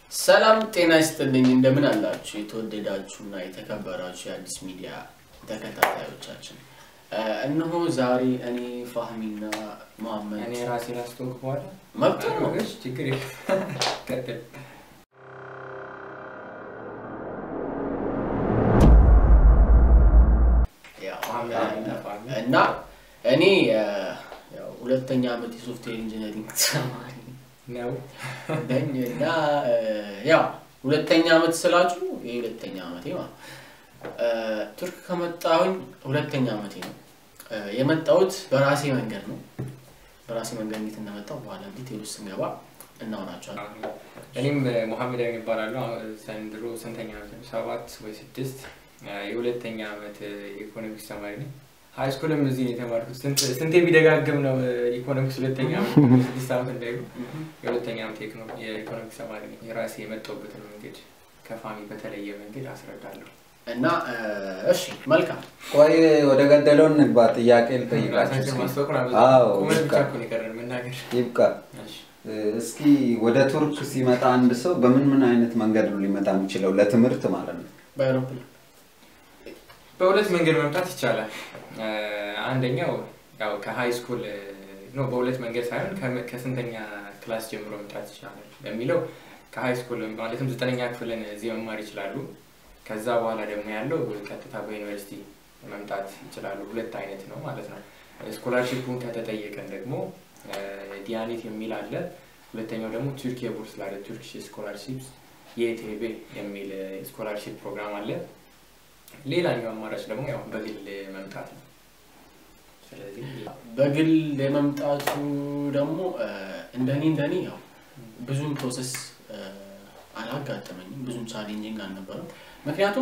ሰላም ጤና ይስጥልኝ። እንደምን አላችሁ የተወደዳችሁና የተከበራችሁ የአዲስ ሚዲያ ተከታታዮቻችን፣ እነሆ ዛሬ እኔ ፋህሚና መሐመድ እኔ ራሴ ላስተዋውቅ በኋላ መብት ነው። እሺ፣ ችግር የለም። ቀጥል። ያው መሐመድ እና ፋህሚ። እና እኔ ያው ሁለተኛ ዓመት የሶፍትዌር ኢንጂነሪንግ ተማሪ ነው ነኝ እና ያው ሁለተኛ ዓመት ስላችሁ የሁለተኛ ዓመቴ ማለት ቱርክ ከመጣሁኝ ሁለተኛ ዓመቴ ነው። የመጣሁት በራሴ መንገድ ነው። በራሴ መንገድ እንዴት እንደመጣሁ በኋላ ዲቴል ውስጥ ስንገባ እናወራቸዋለን። እኔም ሙሐመድ ይባላለሁ። ዘንድሮ ስንተኛ ዓመት ነው? ሰባት ወይ ስድስት የሁለተኛ ዓመት የኢኮኖሚክስ ተማሪ ነኝ። ሀይ ስኩልም እዚህ ነው የተማርኩት። ስንት- ስንቴ ቢደጋግም ነው ኢኮኖሚክስ ሁለተኛ ዓመት ስድስት ዓመት እንዳይሉ የሁለተኛ ዓመት የኢኮኖ- የኢኮኖሚክስ ተማሪ ነኝ። የራሴ የመጣሁበትን መንገድ ከፋሚ በተለየ መንገድ አስረዳለሁ። እና እሺ መልካም ቆይ ወደ ገደለው እንግባ። ጥያቄ ልጠይቃችሁ ራሳችን እስኪ። ማስታወቅ አዎ፣ ቁመት ብቻ ይብቃ እኮ ነው የቀረን መናገር። ይብቃ። እሺ። እስኪ ወደ ቱርክ ሲመጣ አንድ ሰው በምን ምን አይነት መንገድ ነው ሊመጣ የሚችለው? ለትምህርት ማለት ነው። በአይሮፕላን በሁለት መንገድ መምጣት ይቻላል። አንደኛው ያው ከሀይ ስኩል ነው፣ በሁለት መንገድ ሳይሆን ከ- ከስንተኛ ክላስ ጀምሮ መምጣት ይቻላል በሚለው ከሀይ ስኩል ማለትም ዘጠነኛ ክፍልን እዚህ መማር ይችላሉ። ከዛ በኋላ ደግሞ ያለው ቀጥታ በዩኒቨርሲቲ መምጣት ይችላሉ። ሁለት አይነት ነው ማለት ነው። ስኮላርሺፑን ከተጠየቀን ደግሞ ዲያኔት የሚል አለ። ሁለተኛው ደግሞ ቱርክ የቡርስ ላለ ቱርኪሽ ስኮላርሺፕ የኢቴቤ የሚል ስኮላርሺፕ ፕሮግራም አለ። ሌላኛው አማራጭ ደግሞ ያው በግል መምጣት ነው። ስለዚህ በግል የመምጣቱ ደግሞ እንደኔ እንደኔ ያው ብዙም ፕሮሰስ አላጋጠመኝም፣ ብዙም ቻሌንጂንግ አልነበረም። ምክንያቱም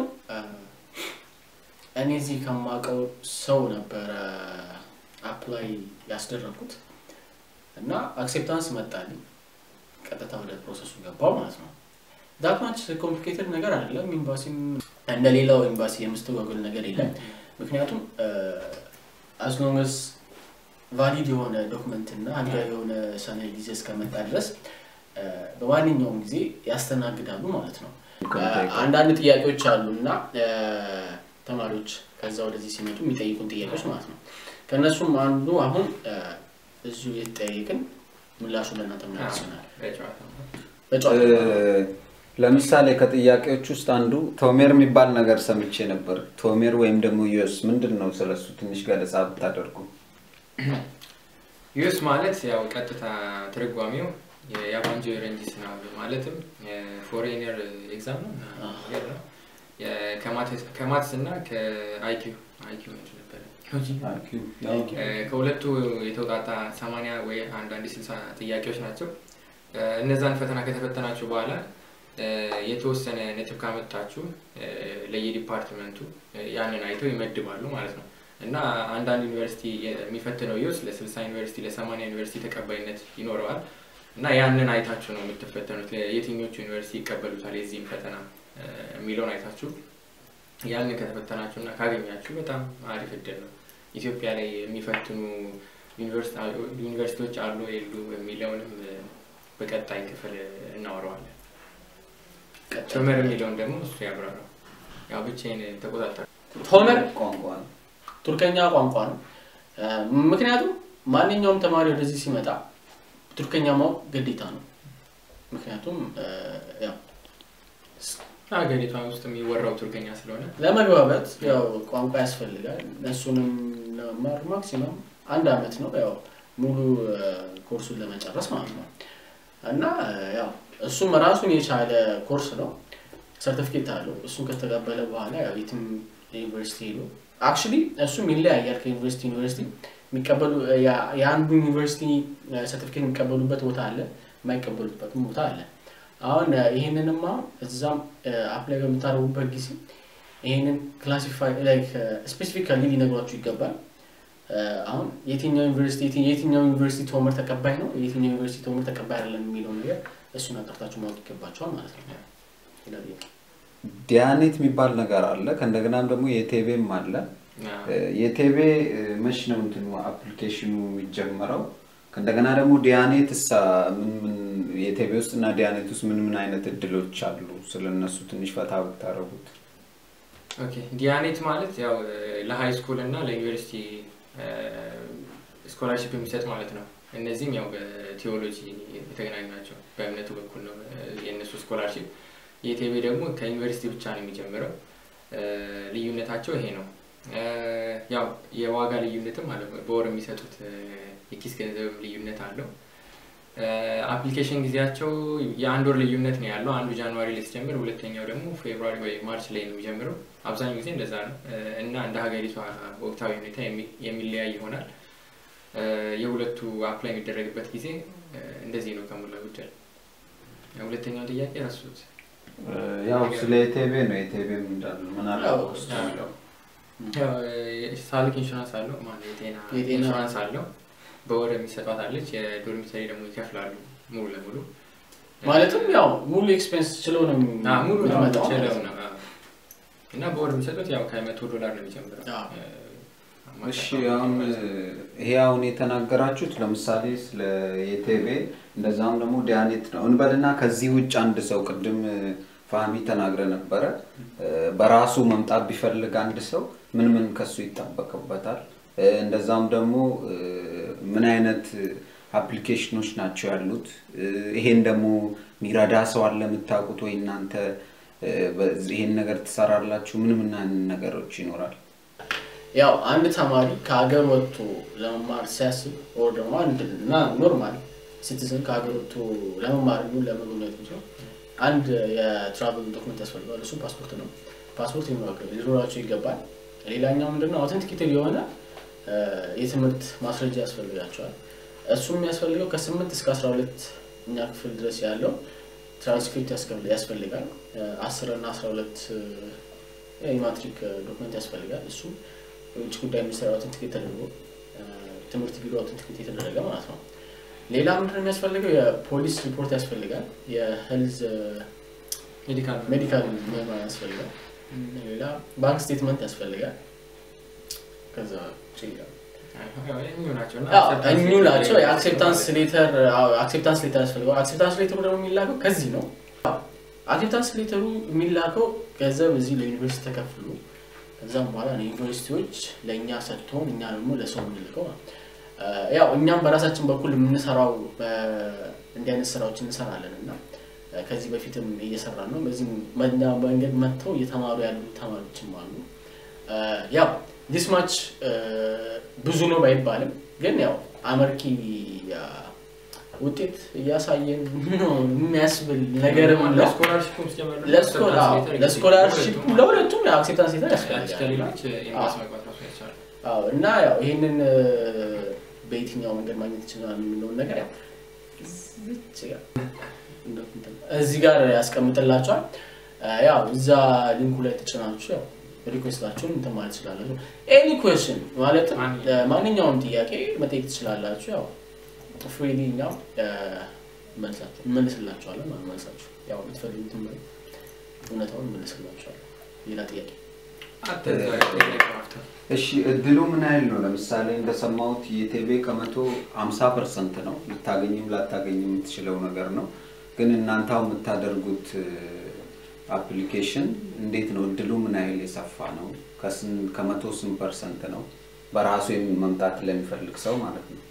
እኔ እዚህ ከማውቀው ሰው ነበረ አፕላይ ያስደረግኩት እና አክሴፕታንስ መጣልኝ። ቀጥታ ወደ ፕሮሰሱ ገባው ማለት ነው። ዳትማች ኮምፕሊኬትድ ነገር አይደለም። ኤምባሲም እንደ ሌላው ኤምባሲ የምስተጓጎል ነገር የለም። ምክንያቱም አስሎንግስ ቫሊድ የሆነ ዶክመንት እና ህጋዊ የሆነ ሰነድ ይዘህ እስከመጣ ድረስ በማንኛውም ጊዜ ያስተናግዳሉ ማለት ነው። አንዳንድ ጥያቄዎች አሉ እና ተማሪዎች ከዛ ወደዚህ ሲመጡ የሚጠይቁን ጥያቄዎች ማለት ነው። ከእነሱም አንዱ አሁን እዚሁ የተጠያየቅን ምላሹ ለእናንተ ምናደርስ ይሆናል። በጨዋታ በጨዋታ ለምሳሌ ከጥያቄዎች ውስጥ አንዱ ቶሜር የሚባል ነገር ሰምቼ ነበር። ቶሜር ወይም ደግሞ ዩስ ምንድን ነው? ስለሱ ትንሽ ገለጻ ብታደርጉ። ዩስ ማለት ያው ቀጥታ ትርጓሜው የአቫንጆ ረንጂስ ነው። ማለትም ፎሬነር ኤግዛም ነው ነገር ነው። ከማትስ እና ከአይኪው አይኪው ነበር ከሁለቱ የተውጣጣ ሰማንያ ወይ አንዳንድ ስልሳ ጥያቄዎች ናቸው። እነዛን ፈተና ከተፈተናችሁ በኋላ የተወሰነ ነጥብ ካመጣችሁ ለየዲፓርትመንቱ ያንን አይተው ይመድባሉ ማለት ነው። እና አንዳንድ ዩኒቨርሲቲ የሚፈትነው ይወስ ለስልሳ ዩኒቨርሲቲ ለሰማንያ ዩኒቨርሲቲ ተቀባይነት ይኖረዋል። እና ያንን አይታችሁ ነው የምትፈተኑት። የትኞቹ ዩኒቨርሲቲ ይቀበሉታል የዚህም ፈተና የሚለውን አይታችሁ ያንን ከተፈተናችሁ እና ካገኛችሁ በጣም አሪፍ እድል ነው። ኢትዮጵያ ላይ የሚፈትኑ ዩኒቨርሲቲዎች አሉ የሉ የሚለውንም በቀጣይ ክፍል እናወራዋለን። ቶመር የሚለውን ደግሞ እሱ ያብራራው። ያው ብቻዬን ተቆጣጠር ቶመር ቋንቋ ነው። ቱርከኛ ቋንቋ ነው። ምክንያቱም ማንኛውም ተማሪ ወደዚህ ሲመጣ ቱርከኛ ማወቅ ግዴታ ነው። ምክንያቱም ያው ሀገሪቷ ውስጥ የሚወራው ቱርክኛ ስለሆነ ለመግባባት ያው ቋንቋ ያስፈልጋል። እሱንም ለመማር ማክሲመም አንድ አመት ነው ያው ሙሉ ኮርሱን ለመጨረስ ማለት ነው። እና ያው እሱም ራሱን የቻለ ኮርስ ነው። ሰርቲፊኬት አለው። እሱን ከተቀበለ በኋላ ያው የትም ዩኒቨርሲቲ ሄዶ አክቹዋሊ እሱም ይለያያል ከዩኒቨርሲቲ ዩኒቨርሲቲ የሚቀበሉ የአንዱ ዩኒቨርሲቲ ሰርቲፊኬት የሚቀበሉበት ቦታ አለ፣ የማይቀበሉበትም ቦታ አለ። አሁን ይህንንማ እዛም አፕላይ በምታደርጉበት ጊዜ ይህንን ክላሲፋይ ላይክ ስፔሲፊካሊ ሊነግሯችሁ ይገባል። አሁን የትኛው ዩኒቨርሲቲ የትኛው ዩኒቨርሲቲ ቶመር ተቀባይ ነው፣ የትኛው ዩኒቨርሲቲ ቶመር ተቀባይ አይደለም የሚለው ነገር እሱን አጣርታችሁ ማወቅ ይገባቸዋል ማለት ነው። ዲያኔት የሚባል ነገር አለ። ከእንደገናም ደግሞ የቴቤም አለ። የቴቤ መች ነው እንትኑ አፕሊኬሽኑ የሚጀመረው? እንደገና ደግሞ ዲያኔት እሳ ምን ምን የኢትዮጵያ ውስጥ እና ዲያኔት ውስጥ ምን ምን አይነት እድሎች አሉ? ስለነሱ ትንሽ ፈታ ብታረጉት። ኦኬ ዲያኔት ማለት ያው ለሃይ ስኩል እና ለዩኒቨርሲቲ ስኮላርሽፕ የሚሰጥ ማለት ነው። እነዚህም ያው በቴዎሎጂ የተገናኙ ናቸው። በእምነቱ በኩል ነው የእነሱ ስኮላርሽፕ። የኢቴቤ ደግሞ ከዩኒቨርሲቲ ብቻ ነው የሚጀምረው። ልዩነታቸው ይሄ ነው። ያው የዋጋ ልዩነትም አለ። በወር የሚሰጡት የኪስ ገንዘብም ልዩነት አለው። አፕሊኬሽን ጊዜያቸው የአንድ ወር ልዩነት ነው ያለው። አንዱ ጃንዋሪ ላይ ሲጀምር፣ ሁለተኛው ደግሞ ፌብሩዋሪ ወይ ማርች ላይ ነው የሚጀምረው። አብዛኛው ጊዜ እንደዛ ነው እና እንደ ሀገሪቷ ወቅታዊ ሁኔታ የሚለያይ ይሆናል። የሁለቱ አፕላይ የሚደረግበት ጊዜ እንደዚህ ነው ከሞላ ጎደል። ሁለተኛው ጥያቄ ረሱት። ያው ስለ ኢቴቤ ነው። ኢቴቤ እንዳለ ምን አለ ያው ውስጥ ያለው ሳልክ ኢንሹራንስ አለው ማለት የጤና የጤና- ኢንሹራንስ አለው። በወር የሚሰጧት አለች። የዶርሚተሪ ደግሞ ይከፍላሉ ሙሉ ለሙሉ ማለትም ያው ሙሉ ኤክስፔንስ ችለው ነው አዎ፣ ሙሉ ለሙሉ የምትመጣው ችለው ማለት ነው። አዎ። እና በወር የሚሰጡት ያው ከመቶ ዶላር ነው የሚጀምረው። አዎ። እ፣ እሺ አሁን ይሄ አሁን የተናገራችሁት ለምሳሌ ስለ የቴቤ እንደዛም ደግሞ ዲያኔት ነው እንበልና ከዚህ ውጭ አንድ ሰው ቅድም ፋሚ ተናግረ ነበረ እ፣ በራሱ መምጣት ቢፈልግ አንድ ሰው ምን ምን ከሱ ይጠበቅበታል? እ፣ እንደዛም ደግሞ እ፣ ምን አይነት አፕሊኬሽኖች ናቸው ያሉት? እ፣ ይሄን ደግሞ የሚረዳ ሰው አለ የምታውቁት ወይ እናንተ እ፣ በዚህ- ይሄን ነገር ትሰራላችሁ? ምን ምን አይነት ነገሮች ይኖራል? ያው አንድ ተማሪ ከሀገር ወጥቶ ለመማር ሲያስብ ወር ደግሞ አንድ እና ኖርማል ሲቲዝን ከሀገር ወጥቶ ለመማር ይሁን ለመጎብኘት ነው አንድ የትራቭል ዶክመንት ያስፈልገዋል። እሱ ፓስፖርት ነው። ፓስፖርት ሊኖራቸው ሊኖራቸው ይገባል። ሌላኛው ምንድነው አውተንቲኬትድ የሆነ እ፣ የትምህርት ማስረጃ ያስፈልጋቸዋል። እሱ የሚያስፈልገው ከስምንት እስከ አስራ ሁለት እኛ ክፍል ድረስ ያለው ትራንስክሪፕት ያስከፍል- ያስፈልጋል። አስር እና አስራ ሁለት የማትሪክ ዶክመንት ያስፈልጋል። እሱ የውጭ ጉዳይ ሚኒስቴር አውተንቲኬት ተደርጎ እ፣ ትምህርት ቢሮ አውተንቲኬት የተደረገ ማለት ነው። ሌላ ምንድነው የሚያስፈልገው? የፖሊስ ሪፖርት ያስፈልጋል። የሄልዝ ሜዲካል ሜዲካል ምርመራ ያስፈልጋል። ሌላ ባንክ ስቴትመንት ያስፈልጋል። ከዛ ውጪ ያው ያው እኚሁ ናቸው እና ያው acceptance እኚሁ letter ናቸው። ላይ የአክሴፕታንስ ማለት ነው። ሌተር አክሴፕታንስ ሌተር ያስፈልገዋል። አክሴፕታንስ ሌተሩ ደግሞ የሚላከው ከዚህ ነው። አክሴፕታንስ ሌተሩ የሚላከው ገንዘብ እዚህ ለዩኒቨርሲቲ ተከፍሎ ከዛም በኋላ ነው ዩኒቨርሲቲዎች ለእኛ ሰጥቶን እኛ ደግሞ ለሰው የምንልከው ነው። እ፣ ያው እኛም በራሳችን በኩል የምንሰራው በ- እንዲህ አይነት ስራዎች እንሰራለን እና እ፣ ከዚህ በፊትም እየሰራን ነው። በዚህ በእኛ መንገድ መጥተው እየተማሩ ያሉ ተማሪዎችም አሉ። እ፣ ያው ዲስ ማች ብዙ ነው ባይባልም ግን ያው አመርቂ ያ፣ ውጤት እያሳየን ነው የሚያስብል ነገርም ነው። ለስኮላርሽፑም ሲጀመር ደግሞ ለስኮላ- acceptance letter ለስኮላርሽፕ ለሁለቱም ለሁለቱም የአክሴፕታንስ ሌተር ያች ያስፈልጋል። ከሌሎች ኤምባሲ መግባት ራሱ ያስችላል። አዎ እና ያው ይህንን እ፣ በየትኛው መንገድ ማግኘት ይችላል የሚለውን ነገር ያው እዚች ጋር እዚህ ጋር ያስቀምጥላቸዋል። እ፣ ያው እዛ ሊንኩ ላይ ተጭናችሁ ያው ሪኩዌስታችሁን እንትን ማለት ትችላላችሁ። ኤኒ ኩዌስችን ማለትም ማንኛውም- እ፣ ማንኛውም ጥያቄ መጠየቅ ትችላላችሁ። ያው ፍሪሊ እኛም እ፣ መልሳችሁ እንመልስላችኋለን ማለት መልሳችሁ ያው የምትፈልጉትን መልስ እውነታውን እንመልስላችኋለን። ሌላ ጥያቄ አትዘጋ፣ ጥያቄ ማፍታት። እሺ እድሉ ምን ያህል ነው? ለምሳሌ እንደሰማሁት የቴቤ ከመቶ 50 ፐርሰንት ነው ልታገኝም ላታገኝም የምትችለው ነገር ነው። ግን እናንተ አሁን የምታደርጉት አፕሊኬሽን እንዴት ነው? እድሉ ምን ያህል የሰፋ ነው? ከስን- ከመቶ ስንት ፐርሰንት ነው? በራሱ የሚ- መምጣት ለሚፈልግ ሰው ማለት ነው።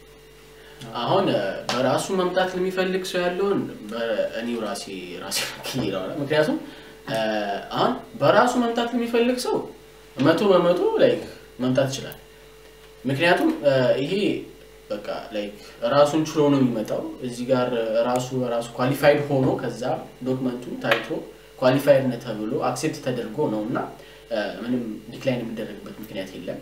አሁን እ፣ በራሱ መምጣት ለሚፈልግ ሰው ያለውን እኔው ራሴ ራሴ ይለዋል። ምክንያቱም እ፣ አሁን በራሱ መምጣት ለሚፈልግ ሰው መቶ በመቶ ላይክ መምጣት ይችላል። ምክንያቱም እ፣ ይሄ በቃ ላይክ ራሱን ችሎ ነው የሚመጣው። እዚህ ጋር ራሱ ራሱ ኳሊፋይድ ሆኖ ከዛ ዶክመንቱ ታይቶ ኳሊፋይድ ነህ ተብሎ አክሴፕት ተደርጎ ነው እና እ፣ ምንም ዲክላይን የሚደረግበት ምክንያት የለም።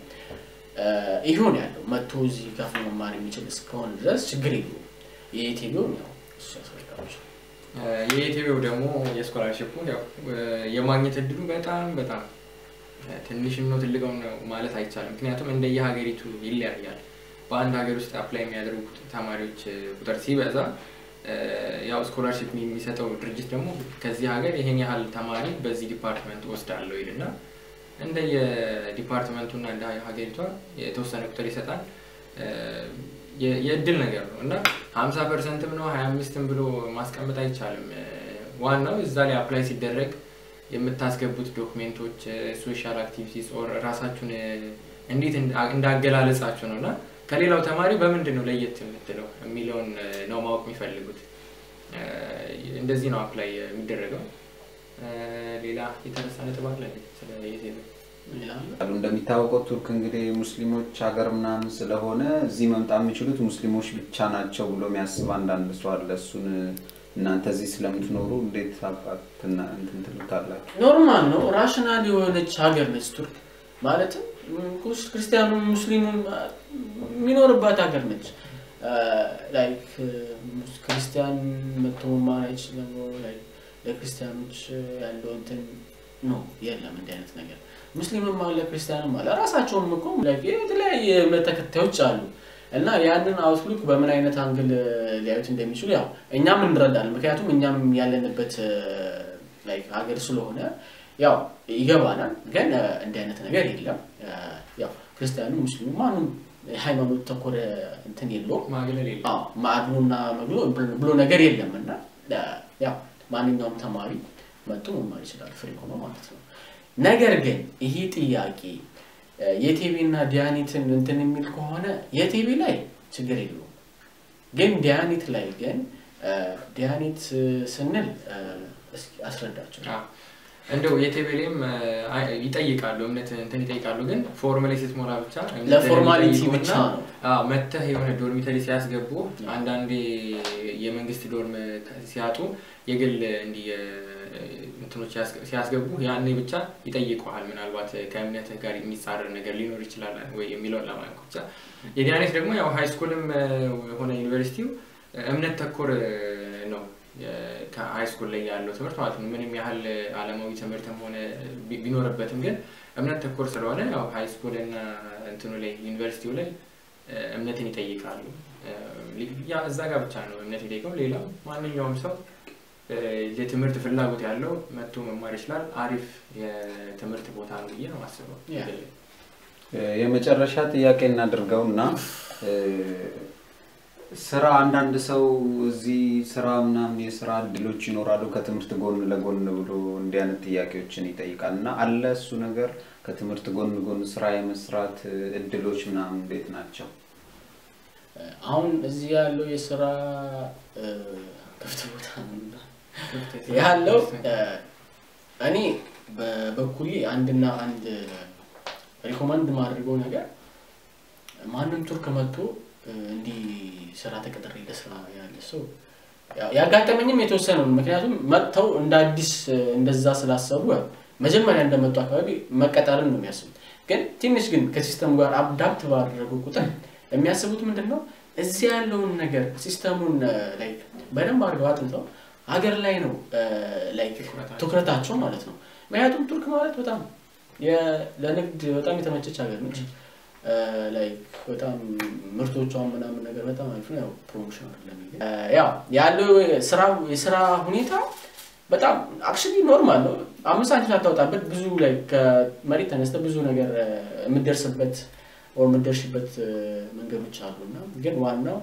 ይሁን ያለው መጥቶ እዚህ ከፍሎ መማር የሚችል እስከሆነ ድረስ ችግር የለውም። የኢትዮጵያውን ያው እሱ ያስፈልጋቸው የኢትዮጵያው ደግሞ የስኮላርሽፑ ያው የማግኘት እድሉ በጣም በጣም ትንሽም ነው ትልቅም ነው ማለት አይቻልም። ምክንያቱም እንደየሀገሪቱ ይለያያል። በአንድ ሀገር ውስጥ አፕላይ የሚያደርጉ ተማሪዎች ቁጥር ሲበዛ ያው ስኮላርሽፕ የሚሰጠው ድርጅት ደግሞ ከዚህ ሀገር ይሄን ያህል ተማሪ በዚህ ዲፓርትመንት ወስዳለሁ ይልና እንደየ ዲፓርትመንቱና እንደ ሀገሪቷ የተወሰነ ቁጥር ይሰጣል። የ- የእድል ነገር ነው እና ሀምሳ ፐርሰንትም ነው ሀያ አምስትም ብሎ ማስቀመጥ አይቻልም። እ፣ ዋናው እዛ ላይ አፕላይ ሲደረግ የምታስገቡት ዶክሜንቶች፣ ሶሻል አክቲቪቲስ ኦር ራሳችሁን እ፣ እንዴት እንዳ- እንዳገላለጻችሁ ነው እና ከሌላው ተማሪ በምንድን ነው ለየት የምትለው የሚለውን እ፣ ነው ማወቅ የሚፈልጉት። እ፣ እንደዚህ ነው አፕላይ የሚደረገው። እ፣ ሌላ የተነሳ ነጥብ አለ እንዴ? ስለ የቴሌ ይላሉ። አሉ እንደሚታወቀው ቱርክ እንግዲህ ሙስሊሞች ሀገር ምናምን ስለሆነ እዚህ መምጣት የሚችሉት ሙስሊሞች ብቻ ናቸው ብሎ የሚያስብ አንዳንድ ሰው አለ። እሱን እናንተ እዚህ ስለምትኖሩ እንዴት አባትና እንትን ትሉታላችሁ? ኖርማል ነው። ራሽናል የሆነች ሀገር ነች ቱርክ። ማለትም ም- ክርስቲያኑም ሙስሊሙም አ፣ የሚኖርባት ሀገር ነች። አ፣ ላይክ ሙስ- ክርስቲያን መጥቶ መማር አይችልም። ላይክ ለክርስቲያኖች ያለው እንትን ነው የለም እንዲህ አይነት ነገር። ሙስሊምም አለ ክርስቲያንም አለ። ራሳቸውም እኮ ላይክ የተለያየ እምነት ተከታዮች አሉ እና ያንን አውትሉክ በምን አይነት አንግል ሊያዩት እንደሚችሉ ያው እኛም እንረዳለን። ምክንያቱም እኛም ያለንበት ላይክ ሀገር ስለሆነ ያው ይገባናል። ግን እ፣ እንዲህ አይነት ነገር የለም። እ፣ ያው ክርስቲያኑ ሙስሊሙ ማንም ሃይማኖት ተኮረ እንትን የለውም። ማግለል የለም። አዎ ማዕድኑና መግሎ ብሎ ነገር የለም እና እ፣ ያው ማንኛውም ተማሪ መጥቶ መማር ይችላል ፍሪ ሆኖ ማለት ነው። ነገር ግን ይሄ ጥያቄ እ፣ የቴቤ እና ዲያኒትን እንትን የሚል ከሆነ የቴቤ ላይ ችግር የለውም። ግን ዲያኒት ላይ ግን እ፣ ዲያኒት እ፣ ስንል እ፣ እስኪ አስረዳቸው። አዎ። እንደው የቴቤሌም ይጠይቃሉ እምነት እንትን ይጠይቃሉ፣ ግን ፎርማሊ ስትሞላ ብቻ እምነትህን ለፎርማሊቲ ይጠይቁና ብቻ ነው። አዎ፣ መተህ የሆነ ዶርሚተሪ ሲያስገቡ አንዳንዴ የመንግስት ዶርም ሲያጡ የግል እንዲህ እንትኖች ያስገ- ሲያስገቡ ያኔ ብቻ ይጠይቀዋል። ምናልባት ከእምነትህ ጋር የሚጻረር ነገር ሊኖር ይችላል ወይ የሚለውን ለማለት ነው ብቻ። የዲያኔት ደግሞ ያው ሃይ ስኩልም ሆነ ዩኒቨርሲቲው እምነት ተኮር ነው ከሃይ ስኩል ላይ ያለው ትምህርት ማለት ነው። ምንም ያህል አለማዊ ትምህርትም ሆነ ቢ- ቢኖርበትም ግን እምነት ተኮር ስለሆነ ያው ሃይ ስኩል እና እንትኑ ላይ ዩኒቨርሲቲው ላይ እ፣ እምነትን ይጠይቃሉ። እ፣ ሊ- ያ እዛ ጋር ብቻ ነው እምነት የሚጠይቀው። ሌላው ማንኛውም ሰው እ፣ የትምህርት ፍላጎት ያለው መጥቶ መማር ይችላል። አሪፍ የትምህርት ቦታ ነው ብዬ ነው የማስበው። ያ። የመጨረሻ ጥያቄ እናድርገው እና እ፣ ስራ አንዳንድ ሰው እዚህ ስራ ምናምን የስራ እድሎች ይኖራሉ ከትምህርት ጎን ለጎን ብሎ እንዲህ አይነት ጥያቄዎችን ይጠይቃል እና አለ እሱ ነገር ከትምህርት ጎን ጎን ስራ የመስራት እ፣ እድሎች ምናምን እንዴት ናቸው? አሁን እዚህ ያለው የስራ እ፣ ክፍት ቦታ ነው ያለው እ፣ እኔ በበኩሌ አንድና አንድ ሪኮመንድ ማድርገው ነገር ማንም ቱርክ መጥቶ እ፣ እንዲህ ስራ ተቀጥሬ ለስራ ያለ ሰው ያው ያጋጠመኝም የተወሰነ ነው። ምክንያቱም መጥተው እንደ አዲስ እ፣ እንደዛ ስላሰቡ ያው መጀመሪያ እንደመጡ አካባቢ መቀጠርን ነው የሚያስቡት። ግን ትንሽ ግን ከሲስተሙ ጋር አዳፕት ባደረጉ ቁጥር የሚያስቡት ምንድን ነው እዚህ ያለውን ነገር ሲስተሙን ላይ በደንብ አድርገው አጥንተው ሀገር ላይ ነው ላይ ትኩረታቸው። ትኩረታቸው ማለት ነው። ምክንያቱም ቱርክ ማለት በጣም የ- ለንግድ በጣም የተመቸች ሀገር ነች። ላይ በጣም ምርቶቿን ምናምን ነገር በጣም አሪፍ ነው። ያው ፕሮሞሽን አይደለም ይሄ። እ፣ ያው ያለው ስራ የስራ ሁኔታ በጣም አክቹዋሊ ኖርማል ነው። አምስት ሳንቲም ሳታወጣበት ብዙ ላይ ከመሬት ተነስተ ብዙ ነገር እ፣ የምትደርስበት ወር የምትደርሽበት እ፣ መንገዶች አሉ እና ግን ዋናው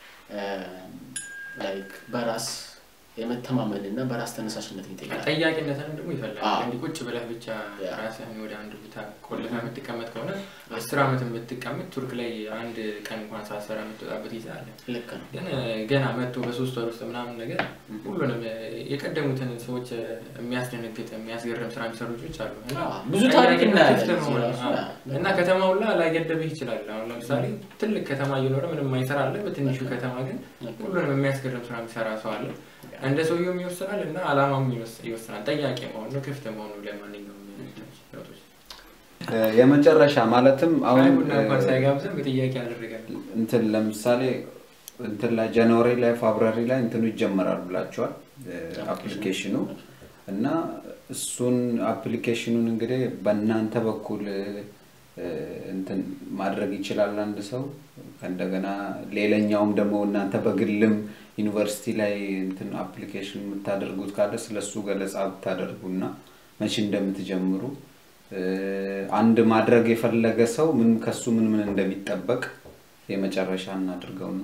ላይክ በራስ የመተማመን እና በራስ ተነሳሽነት ይጠይቃል። ጠያቂነትን ደግሞ ይፈልጋል። አዎ። እንዲህ ቁጭ ብለህ ብቻ ያ። ራስህን ወደ አንድ ቦታ ቆልፈህ የምትቀመጥ ከሆነ አስር ዓመት የምትቀመጥ ቱርክ ላይ አንድ ቀን እንኳን ሳትሰራ የምትወጣበት ጊዜ አለ። ልክ ነው። ግን እ፣ ገና መጥቶ በሶስት ወር ውስጥ ምናምን ነገር ሁሉንም እ፣ የቀደሙትን ሰዎች እ፣ የሚያስደነግጥ የሚያስገርም ስራ የሚሰሩ ልጆች አሉ እና አዎ፣ ብዙ ታሪክ ጠያቂነት እናያለን ክፍት እዚህ መሆን፣ ራሱ። አዎ። አዎ። እና ከተማው ላ ላይገደብህ ይችላል። አሁን ለምሳሌ ትልቅ ከተማ እየኖረ ምንም ማይሰራ አለ። በትንሹ ከተማ ግን ልክ ነው። ሁሉንም የሚያስገርም ስራ የሚሰራ ሰው አለ። እንደ ሰውየውም ይወስናል እና አላማም ይወስ- ይወስናል። ጠያቂ መሆኑ ክፍት መሆኑ ለማንኛውም ለውጦች እ፣ የመጨረሻ ማለትም አሁን አይ ቡና እንኳን እ፣ ሳይጋብዘን በጥያቄ ያደርጋል። እንትን ለምሳሌ እንትን ላይ ጃንዋሪ ላይ ፌብራሪ ላይ እንትኑ ይጀመራል ብላችኋል አፕሊኬሽኑ እና እሱን አፕሊኬሽኑን እንግዲህ በእናንተ በኩል እ፣ እንትን ማድረግ ይችላል አንድ ሰው እንደገና ሌላኛውም ደግሞ እናንተ በግልም ዩኒቨርሲቲ ላይ እንትን አፕሊኬሽን የምታደርጉት ካለ ስለሱ ገለጻ ብታደርጉና መቼ እንደምትጀምሩ እ፣ አንድ ማድረግ የፈለገ ሰው ምን ከሱ ምን ምን እንደሚጠበቅ የመጨረሻ እናድርገውና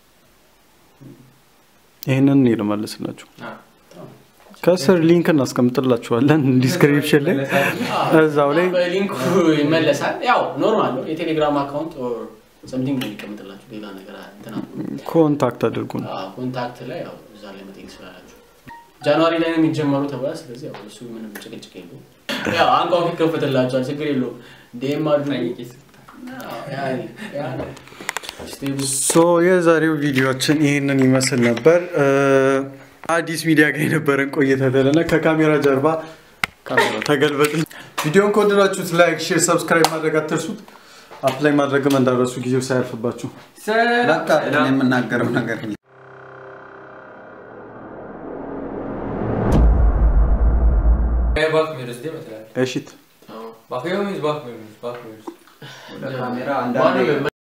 ይህንን እኔ ልመልስላችሁ አዎ። ከስር ሊንክ እናስቀምጥላችኋለን ዲስክሪፕሽን ላይ እዛው ላይ በሊንኩ ይመለሳል። ያው ኖርማል ነው። የቴሌግራም አካውንት ሰምቲንግ ነው የሚቀምጥላችሁ ሌላ ነገር እንትና ኮንታክት አድርጉን አዎ፣ ኮንታክት ላይ ያው እዛ ላይ መጠየቅ ስላላችሁ ጃንዋሪ ላይ ነው የሚጀመሩ ተብሏል። ስለዚህ ያው እሱ ምንም ጭቅጭቅ የለውም። ያው አንኳኩ ይከፈትላችኋል፣ ችግር የለውም። ዴም አድርጉ። ጠይቄ ስልክ አዎ፣ ያ- ያ ነው። ስቴብል ሶ የዛሬው ቪዲዮችን ይህንን ይመስል ነበር እ፣ አዲስ ሚዲያ ጋር የነበረን ቆይታ ተለና ከካሜራ ጀርባ ካሜራ ተገልበጥ ቪዲዮን ከወደዳችሁት ላይክ ሼር ሰብስክራይብ ማድረግ አትርሱት አፕላይ ማድረግም እንዳረሱ ጊዜው ሳያልፍባችሁ በቃ እኔ የምናገረው ነገር bakmıyoruz değil mi? Tren? እሺት አዎ። Bakıyor muyuz bakmıyor muyuz? Bakmıyoruz. ወደ ካሜራ ዋናው አንዳንዴ